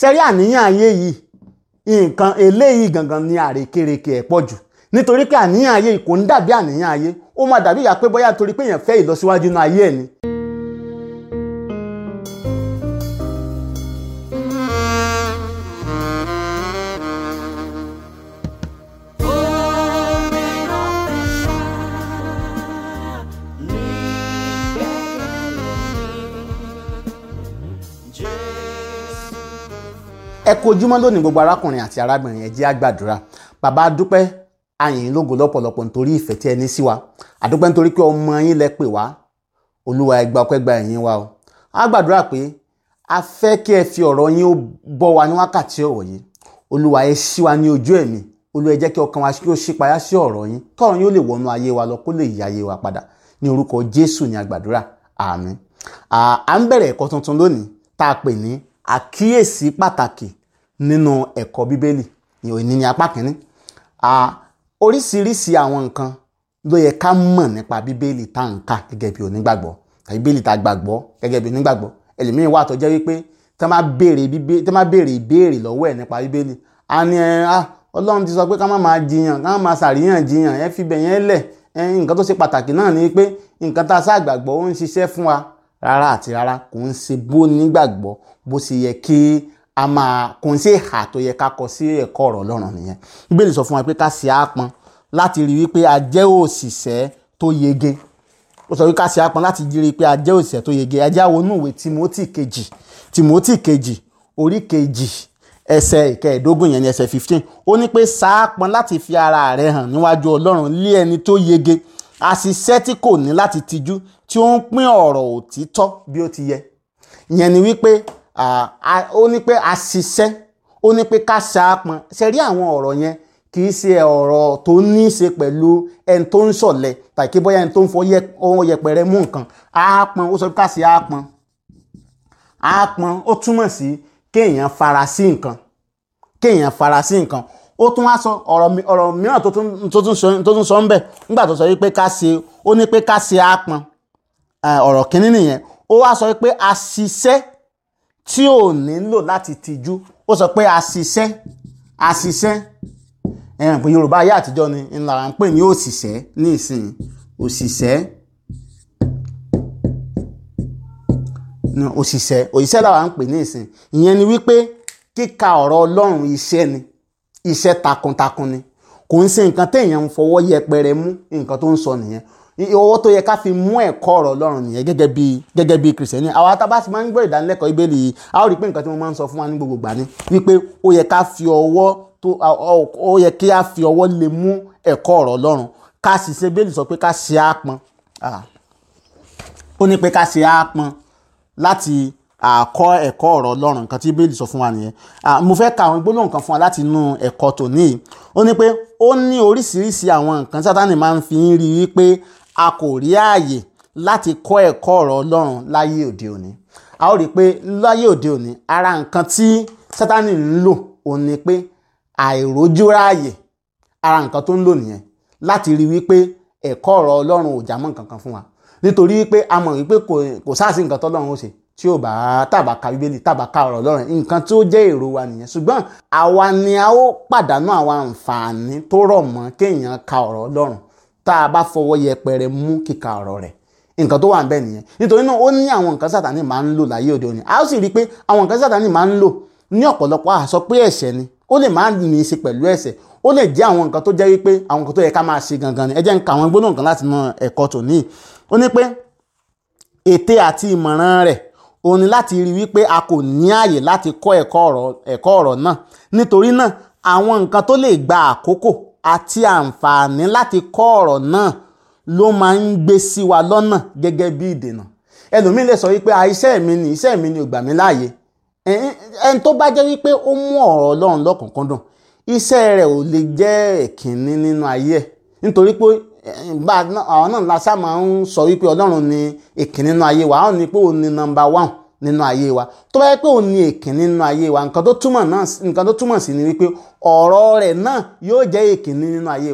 ṣe rí àníyàn ayé yìí nǹkan eléyìí gangan ni àrékérekè ẹ̀ pọ̀ jù nítorí pé àníyàn ayé yìí kò ń dàbí àníyàn ayé ó máa dàbí ìyá pé bóyá torí pé èèyàn fẹ́ ìlọsíwájú inú ayé ẹ̀ ni. ẹ kú ojúmọ́ lónìí gbogbo arákùnrin àti arábìnrin ẹ jẹ́ á gbàdúrà bàbá dúpẹ́ àyìn lógo lọ́pọ̀lọpọ̀ nítorí ìfẹ́ tí ẹ ní sí wa àdúpẹ́ nítorí pé ọmọ yín lẹ pè wá olúwa ẹ gba ọpẹ́ gba ẹ̀yìn wa o á gbàdúrà pé a fẹ́ kí ẹ fi ọ̀rọ̀ yín ó bọ́ wa ní wákàtí ọ̀wọ̀ yìí olúwa ẹ ṣí wa ní ojú ẹ̀mí olúwa ẹ jẹ́ kí ọkàn wa kí ó ṣí payá sí ọ̀rọ̀ yín kọ́rọ̀ yín ó lè wọnú ayé wa lọ kó lè yí ayé wa padà ní orúkọ jésù ní àgbàdúrà àmín à ń bẹ̀rẹ̀ ẹ̀kọ́ tuntun lónìí tá a pè ní àkíyèsí pàtàkì nínú ẹ̀kọ́ bíbélì ìní ní apá kìíní oríṣiríṣi àwọn nǹkan ló yẹ ká mọ̀ nípa bíbélì tá à ń kà gẹ́gẹ́ bí onígbàgbọ́ tàbí bíbélì tá a gbàgbọ́ gẹ́gẹ́ bí onígbàgbọ́ ẹlòmíín wà tó jẹ́ wípé tá má béèrè ìbéèrè lọ́wọ́ ẹ̀ nípa bíbélì a ní ẹ ọlọ́run ti sọ pé ká má máa jiyàn ká má máa ṣàríyànjiyàn ẹ fi bẹ̀yẹn lẹ̀ nǹkan tó ṣe pàtàkì náà ni pé nǹkan tá a ṣàgbàgbọ́ ó ń ṣiṣẹ́ fún wa rárá àti rárá kò ń ṣe bó nígbàgbọ́ bó ṣe yẹ kí a máa kò ń ṣe ìhà tó yẹ ká kọ sí ẹ̀kọ́ ọ̀rọ̀ ọlọ́run nìyẹn bíbélì sọ fún wa pé ká ṣe àpọn láti rí wípé a jẹ́ òṣìṣẹ́ tó yege ó sọ wípé ká ṣe àpọn láti rí i pé a jẹ́ òṣìṣẹ́ tó yege ẹjẹ́ àwọn onúwé timothy kejì timothy kejì orí kejì ẹsẹ̀ ìkẹẹ̀ẹ́dógún yẹn ní ẹsẹ̀ fifteen ó ní pé ṣàápọn láti fi ara rẹ̀ hàn níwájú ọlọ́run lé ẹni tó yege àṣìṣe tí kò ní láti tijú tí ó ń pín ọ̀rọ̀ òtítọ́ bí ó ti yẹ ìyẹn ni wípé ó ní pé àṣìṣe ó ní pé ká ṣàápọn ṣe rí àwọn ọ̀rọ̀ yẹn kì í ṣe ọ̀rọ̀ tó ní í ṣe pẹ̀lú ẹni tó ń ṣọ̀lẹ tàbí kí bóyá ẹni tó ń fọ ohun yẹpẹrẹ mú nǹkan àápọn ó sọ pé ká ṣe àápọn àápọn ó túmọ̀ sí kéèyàn fara sí nǹkan kéèyàn fara sí nǹkan ó tún wá sọ ọ̀rọ̀ mìíràn tó tún sọ ń bẹ̀ nígbà tó sọ wípé ká ṣe ó ní pé ká ṣe àápọn ọ̀rọ̀ kínní nìyẹn ó wá sọ pé àṣìṣe tí ò nílò láti tìjú ó sọ pé àṣìṣe àṣìṣe ẹ̀hàn pé yorùbá ayé àtijọ́ ni ńlára ń pè ní òṣìṣẹ́ ní ìsìn òṣìṣẹ́ òṣìṣẹ́ òṣìṣẹ́ làwa ń pè ní ìsìn ìyẹn ni wípé kíka ọ̀rọ̀ ọlọ́run iṣẹ́ ni iṣẹ́ takuntakun ni kò ń ṣe nǹkan téèyàn ń fọwọ́ yẹpẹrẹ mú nǹkan tó ń sọ nìyẹn owó tó yẹ ká fi mú ẹ̀kọ́ ọ̀rọ̀ ọlọ́run nìyẹn gẹ́gẹ́ bí gẹ́gẹ́ bí kìrìsìtẹ́nì àwa tá a bá ti máa ń gbọ́ ìdánilẹ́kọ̀ọ́ ìbéèlì yìí a ó rí i pé nǹkan tí mo máa ń sọ fún wa ní gbogbo ìgbà ni wípé ó yẹ ká fi ọwọ́ tó ó yẹ kí a fi ọwọ́ lè mú ẹ̀kọ́ ọ̀rọ̀ ọlọ́run ká sì ṣe bẹ́ẹ̀lì sọ pé ká ṣe àpọn ó ní pé ká ṣe àpọn láti àkọ́ ẹ̀kọ́ ọ̀rọ̀ ọlọ́run nǹkan tí bẹ́ẹ̀lì sọ fún wa nìyẹn mo fẹ́ ka àwọn gbólóhùn kan fún wa láti inú ẹ̀kọ́ tòní yìí ó ní pé ó ní oríṣiríṣi àwọn nǹkan sátánì máa ń fi ń rí i pé a kò rí ààyè láti kọ́ ẹ̀kọ́ ọ̀rọ̀ ọlọ́run láyé òde òní a ó rí i pé láyé òde òní ara nǹkan tí sátánì ń lò òun ni pé àìrójúráàyè ara nǹkan tó ń lò nìyẹn láti rí wípé ẹ̀kọ́ ọ̀rọ̀ ọlọ́run ò jámọ́ nǹkan kan fún wa nítorí wípé a mọ̀ wípé kò sáàsì nǹkan tọ́lọ́run ó ṣe tí ò bá tàbá ka bíbélì tàbá ka ọ̀rọ̀ ọlọ́run nǹkan tí ó jẹ́ èrò wa nìyẹn ṣùgbọ́n àwa ni a ó pàdánù àwọn àǹfààní tó rọ̀ mọ́ kéèyàn ka ọ̀rọ̀ ọlọ́run tá a bá fọwọ́ yẹpẹrẹ mú kíka ọ̀rọ̀ rẹ̀ nǹkan tó wà ń bẹ nìyẹn nítorí náà ó ní àwọn nǹkan sátani máa ń lò láyé òde òní a ó sì rí i pé àwọn nǹkan sátani máa ń lò ní ọ̀pọ̀lọpọ̀ àsọ pé ẹ̀ṣẹ̀ ni ó lè má ní í ṣe pẹ̀lú ẹ̀ṣẹ̀ ó lè jẹ́ àwọn nǹkan tó jẹ́ wípé àwọn nǹkan tó yẹ ká máa ṣe gangan ni ẹ jẹ́ ń ka àwọn gbólóhùn kan láti mọ ẹ̀kọ́ tòní ó ní pé ète àti ìmọ̀ràn rẹ̀ ó ní láti rí wípé a kò ní ààyè láti kọ́ ẹ̀kọ́ ọ̀rọ̀ náà nítorí náà àwọn nǹkan tó lè gba àkókò àti àǹfààní láti kọ́ ọ̀rọ̀ náà ló máa ń gbé sí wa lọ́nà gẹ́gẹ́ bí ìdènà ẹlòmíín lè sọ wípé iṣẹ́ mi ni iṣẹ́ mi ni ò gbà mí láàyè ẹni tó bá jẹ́ wípé ó mú ọ̀rọ̀ ọlọ́run lọ́kùnkúndùn iṣẹ́ rẹ̀ ò lè jẹ́ ẹ̀kínní nínú ayé ẹ̀ nítorí pé àwọn náà la sá máa ń sọ wípé ọlọ́run ni ìkínní nínú ayé wa àwọn ní pé òun ni nọ́mbà one nínú ayé wa tó bá yẹ pé òun ni ìkínní nínú ayé wa nǹkan tó túmọ̀ sí ni wípé ọ̀rọ̀ rẹ̀ náà yóò jẹ́ ìkínní nínú ayé wa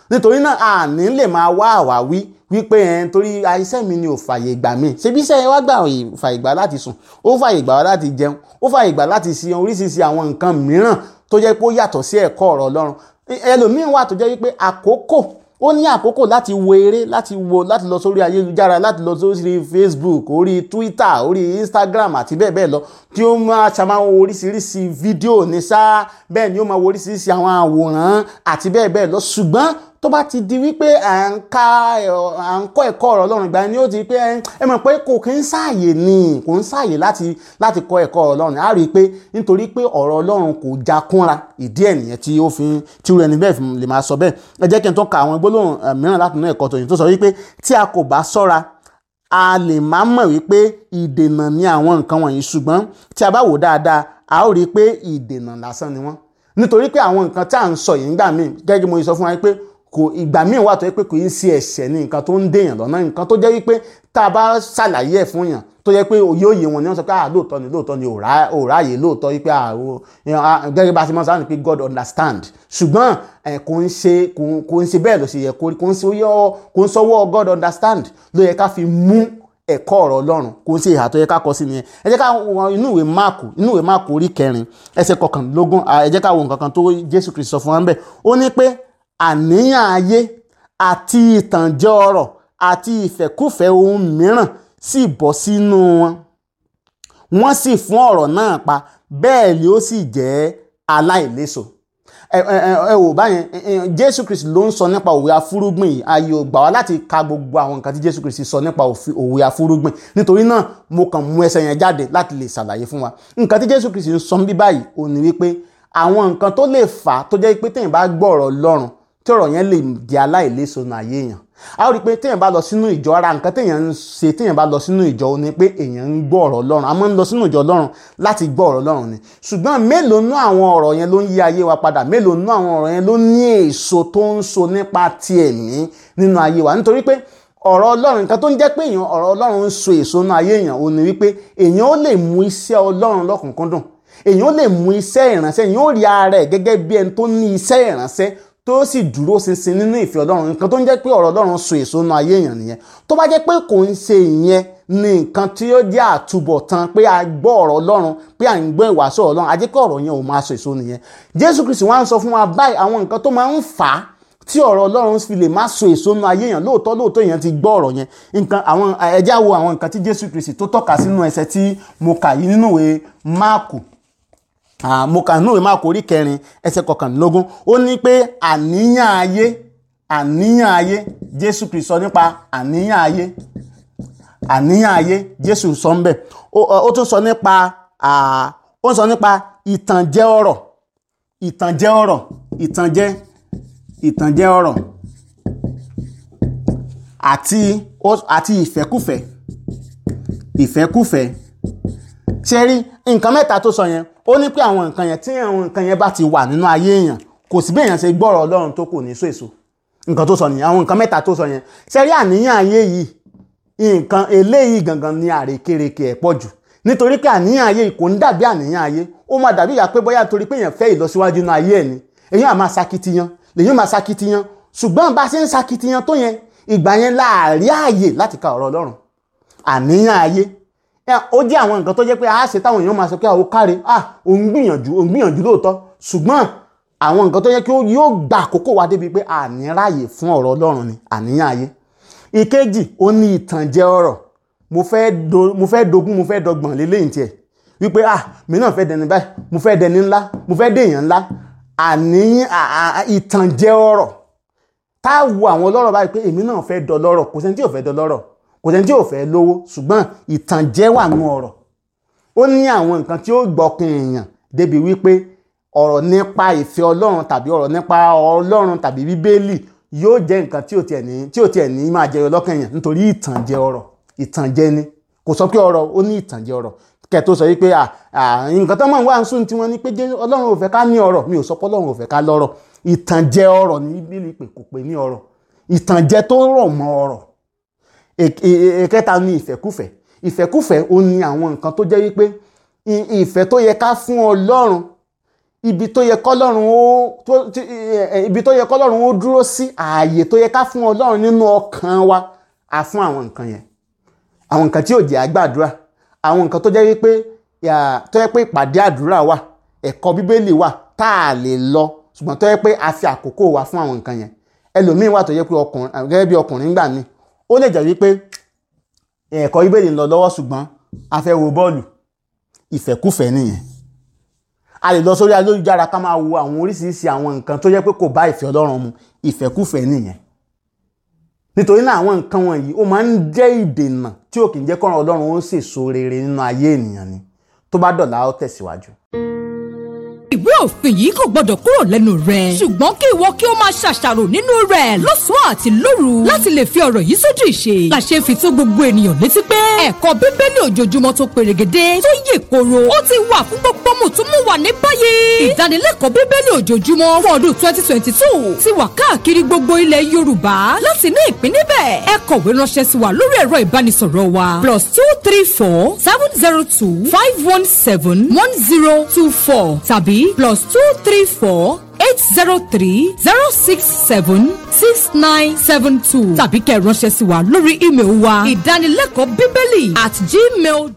nítorí náà a ní lè máa wá àwáwí wípé ẹ̀ torí iṣẹ́ mi ni ò fàyè gbà mí ṣebí iṣẹ́ wa gbà fàyè gbà láti sùn ó fàyè gbà wá láti jẹun ó fàyè gbà láti ṣe oríṣiríṣi àwọn nǹkan mìíràn tó jẹ́ pé ó yàtọ̀ sí ẹ̀kọ́ ọ̀rọ̀ Ọlọ́run ẹlòmíín wà tó jẹ́ wípé àkókò ó ní àkókò láti wo eré láti wo láti lọ sórí ayélujára láti lọ sórí Facebook orí Twitter orí Instagram àti bẹ́ẹ̀ bẹ́ẹ̀ lọ tí ó máa ṣàmáwo oríṣiríṣi fídíò ní sáà bẹ́ẹ̀ ni ó máa wo oríṣiríṣi àwọn àwòrán àti bẹ́ẹ̀ bẹ́ẹ̀ lọ ṣùgbọ́n tó bá ti di wípé à ń ka à ń kọ́ ẹ̀kọ́ ọ̀rọ̀ Ọlọ́run ìgbà ni ó ti pé ẹ mọ̀ pé kò kí ń sáàyè ni kò ń sáàyè láti láti kọ́ ẹ̀kọ́ ọ̀rọ̀ Ọlọ́run á rí i pé nítorí pé ọ̀rọ̀ Ọlọ́run kò já kúnra ìdí ẹ̀ nìyẹn tí ó fi tí rẹ̀ níbẹ̀ lè máa sọ bẹ́ẹ̀ ẹ jẹ́ kí n tó ka àwọn gbólóhùn mìíràn láti inú ẹ̀kọ́ tòyìn tó sọ wípé tí a kò bá ṣọ́ra a lè má mọ̀ wípé ìdènà ni àwọn nǹkan wọ̀nyí ṣùgbọ́n tí a bá wò dáadáa a ó rí i pé ìdènà lásán ni wọ́n nítorí pé àwọn nǹkan tí à ń sọ yìí ń gbà míì gẹ́gẹ́ mo sọ fún wa pé kò ìgbà míì wà tó yẹ pé kò í ṣe ẹ̀ṣẹ̀ ní nǹkan tó ń dèèyàn lọ́nà nǹkan tó jẹ́ wípé tá a bá ṣàlàyé ẹ̀ fún yàn tó yẹ pé òye òye wọn ni wọ́n sọ pé ah lóòótọ́ ni lóòótọ́ ni ò ráàyè lóòótọ́ wípé ah gẹ́gẹ́ bá a ti mọ̀ sáà ni pé God understand ṣùgbọ́n kò ń ṣe kò ń ṣe bẹ́ẹ̀ ló ṣe yẹ kò ń kò ń sọwọ́ God understand ló yẹ ká fi mú ẹ̀kọ́ ọ̀rọ̀ Ọlọ́run kò ń ṣe ìhà tó yẹ ká kọ sí nìyẹn ẹ jẹ́ ká wo inú ìwé máàkù inú ìwé máàkù orí kẹrin ẹsẹ̀ kọkànlélógún ẹ jẹ́ ká wo nǹkan kan tó Jésù Kristi sọ fún wa ń bẹ̀ ó ní pé àníyàn ayé àti ìtànjẹ ọrọ̀ àti ìfẹ́kúfẹ́ ohun mìíràn sì bọ́ sínú wọn wọ́n sì fún ọ̀rọ̀ náà pa bẹ́ẹ̀ ni ó sì jẹ́ aláìléso ẹ wò báyẹn jésù kristi ló ń sọ nípa òwe afúrúgbìn yìí ayé ò gbà wá láti ka gbogbo àwọn nǹkan tí jésù kristi sọ nípa òwe afúrúgbìn nítorí náà mo kàn mú ẹsẹ̀ yẹn jáde láti lè ṣàlàyé fún wa nǹkan tí jésù kristi ń sọ bí báyìí ò ní wípé àwọn nǹkan tó lè fà á tó jẹ́ pé téèyàn bá gbọ́ ọ̀rọ̀ Ọlọ́run tí ọ̀rọ̀ yẹn lè di aláìléso nù ayé èèyàn a ó rí i pé téèyàn bá lọ sínú ìjọ ara nǹkan téèyàn ń ṣe téèyàn bá lọ sínú ìjọ ó ní pé èèyàn ń gbọ́ ọ̀rọ̀ Ọlọ́run a máa ń lọ sínú ìjọ Ọlọ́run láti gbọ́ ọ̀rọ̀ Ọlọ́run ni ṣùgbọ́n mélòó nú àwọn ọ̀rọ̀ yẹn ló ń yí ayé wa padà mélòó nú àwọn ọ̀rọ̀ yẹn ló ní èso tó ń so nípa ti ẹ̀mí nínú ayé wa nítorí pé ọ̀rọ̀ Ọlọ́run nǹkan tó ń jẹ́ pé èèyàn ọ̀rọ̀ Ọlọ́run ń so èso nínú ayé èèyàn ó ní wípé èèyàn ó lè mú iṣẹ́ Ọlọ́run lọ́kùnkúndùn èèyàn ó lè mú iṣẹ́ ìránṣẹ́ èèyàn ó rí ara ẹ̀ gẹ́gẹ́ bí ẹni tó ní iṣẹ́ ìránṣẹ́ tó sì dúró ṣinṣin nínú ìfẹ́ ọlọ́run nǹkan tó ń jẹ́ pé ọ̀rọ̀ ọlọ́run so èso nínú ayé èèyàn nìyẹn tó bá jẹ́ pé kò ń ṣe ìyẹn ní nǹkan tí ó jẹ́ àtúbọ̀tán pé a gbọ́ ọ̀rọ̀ ọlọ́run pé à ń gbọ́ ìwàásù ọlọ́run a jẹ́ pé ọ̀rọ̀ yẹn ò máa so èso nìyẹn jésù kristi wá ń sọ fún wa báyìí àwọn nǹkan tó máa ń fà á tí ọ̀rọ̀ ọlọ́run fi lè má so èso nínú ayé èèyàn lóòótọ́ lóòótọ́ èèyàn ti gbọ́ ọ̀rọ̀ yẹn nǹkan àwọn ẹja wo àwọn nǹkan tí jésù kristi tó tọ́ka sínú ẹsẹ̀ tí mo kà yìí nínú ìwé máàkù mo kà nínú ìwé máàkù orí kẹrin ẹsẹ̀ kọkànlélógún ó ní pé àníyàn ayé àníyàn ayé jésù kristi sọ nípa àníyàn ayé àníyàn ayé jésù sọ ń bẹ̀ ó tún sọ nípa ó ń sọ nípa ìtànjẹ ọrọ̀ ìtànjẹ ọrọ̀ ìtànjẹ ìtànjẹ ọrọ̀ àti àti ìfẹ́kùfẹ́ ìfẹ́kùfẹ́ ṣe rí nǹkan mẹ́ta tó sọ yẹn ó ní pé àwọn nǹkan yẹn tí àwọn nǹkan yẹn bá ti wà nínú ayé èèyàn kò sí bí èèyàn ṣe gbọ́rọ̀ ọlọ́run tó kò ní so èso nǹkan tó sọ nìyẹn àwọn nǹkan mẹ́ta tó sọ yẹn ṣe rí àníyàn ayé yìí nǹkan eléyìí gangan ni àrékérekè ẹ̀ pọ̀ jù nítorí pé àníyàn ayé yìí kò ń dàbí àníyàn ayé ó máa dàbí ìyá pé bóyá torí pé èèyàn fẹ́ ìlọsíwájú nínú ayé ẹ̀ ni èèyàn á máa sakitiyan lèyìn máa sakitiyan ṣùgbọ́n bá a ṣe ń sakitiyan tó yẹn ìgbà yẹn láàrí ààyè láti ka ọ̀rọ̀ ọlọ́run àníyàn ayé ó jẹ́ àwọn nǹkan tó jẹ́ pé a ṣe táwọn èèyàn máa sọ pé àwọn káre ah òun gbìyànjú òun gbìyànjú lóòótọ́ ṣùgbọ́n àwọn nǹkan tó yẹ kí yóò gba àkókò wa débi pé àní ráàyè fún ọ̀rọ̀ ọlọ́run ni àníyàn ayé ìkejì ó ní ìtànjẹ ọ̀rọ̀ mo fẹ́ dogún mo fẹ́ dọgbọ̀n lélẹ́yìn tiẹ̀ wípé ah mi náà fẹ́ dẹni báyìí mo fẹ́ dẹni ńlá mo fẹ́ dèèyàn ńlá àníyàn ìtànjẹ ọ̀rọ̀ tá a wo àwọn ọlọ́rọ̀ báyìí pé èmi náà fẹ́ dọlọ́rọ̀ kò sẹ́ni tí ò fẹ́ dọlọ́rọ̀ kò sẹ́ni tí ò fẹ́ lówó ṣùgbọ́n ìtànjẹ wà nù ọ̀rọ̀ ó ní àwọn nǹkan tí ó gbọ́kàn èèyàn débi wípé ọ̀rọ̀ nípa ìfẹ́ ọlọ́run tàbí ọ̀rọ̀ nípa ọlọ́run tàbí bíbélì yóò jẹ́ nǹkan tí ò tiẹ̀ ní tí ò tiẹ̀ ní máa jẹyọ lọ́kàn èèyàn nítorí ìtànjẹ ọ̀rọ̀ ìtànjẹ ni kò sọ pé ọ̀rọ̀ ó ní ìtànjẹ ọ̀rọ̀ kẹ tó sọ wípé nǹkan tó máa ń wá ń sùn tí wọ́n ní pé ọlọ́run ò fẹ́ ká ní ọ̀rọ̀ mi ò sọ pé ọlọ́run ò fẹ́ ká lọ́rọ̀ ìtànjẹ ọ̀rọ̀ ní bíbélì pé kò pé ní ọ̀rọ̀ ìtànjẹ tó rọ̀ mọ́ ọ̀rọ̀ ìkẹta ní ìfẹ́kùfẹ́ ìfẹ́kùfẹ́ ó ní àwọn nǹkan tó jẹ́ wípé ìfẹ́ tó yẹ ká fún ọlọ́run ibi tó yẹ kọ́lọ́run ó tó tí- ẹ, ẹ, ibi tó yẹ kọ́lọ́run ó dúró sí ààyè tó yẹ ká fún ọlọ́run nínú ọkàn wa a fún àwọn nǹkan yẹn àwọn nǹkan tí ò jẹ́ àgbàdúrà àwọn nǹkan tó jẹ́ wípé yà- tó yẹ pé ìpàdé àdúrà wà ẹ̀kọ́ bíbélì wà tá a lè lọ ṣùgbọ́n tó yẹ pé a fi àkókò wa fún àwọn nǹkan yẹn ẹlòmíín wà tó yẹ pé ọkùnrin gẹ́gẹ́ bí ọkùnrin gbà mí ó lè jẹ́ wípé ẹ̀kọ́ bíbélì ń lọ lọ́wọ́ ṣùgbọ́n a fẹ́ wo bọ́ọ̀lù ìfẹ́kùfẹ́ nìyẹn a lè lọ sórí ayélujára ká máa wo àwọn oríṣiríṣi àwọn nǹkan tó yẹ pé kò bá ìfẹ́ ọlọ́run mu ìfẹ́kùfẹ́ nìyẹn nítorí náà àwọn nǹkan wọ̀nyí ó máa ń jẹ́ ìdènà tí ò kì í jẹ́ kọ́ran ọlọ́run ó sèso rere nínú ayé ènìyàn ni tó bá dọ̀la ó tẹ̀síwájú. ìwé òfin yìí kò gbọdọ̀ kúrò lẹ́nu rẹ̀. ṣùgbọ́n kí ìwọ kí o máa ṣàṣàrò nínú rẹ̀ lọ́sàn-án àti lóru láti lè fi ọ̀rọ̀ yìí sójú ìṣe. làṣẹ fi tó gbogbo ènìyàn létí pé ẹ̀kọ́ bíbélì ojoojúmọ́ tó perégedé tó yè koro ó ti wà fún gbogbo mùtúmùwà ní báyìí. ìdánilẹ́kọ̀ọ́ bíbélì ojoojúmọ́ fún ọdún twenty twenty two ti wà káàkiri gbogbo ilẹ̀ yorùbá láti ní ìpín níbẹ̀. ẹ kọ̀wé ránṣẹ́ sí wa lórí ẹ̀rọ ìbánisọ̀rọ̀ wa plus two three four seven zero two five one seven one zero two four tàbí plus two three four eight zero three zero six seven six nine seven two tàbí kẹ́ ẹ ránṣẹ́ sí wa lórí ímeèlì wa ìdánilẹ́kọ̀ọ́ bíbélì at gmail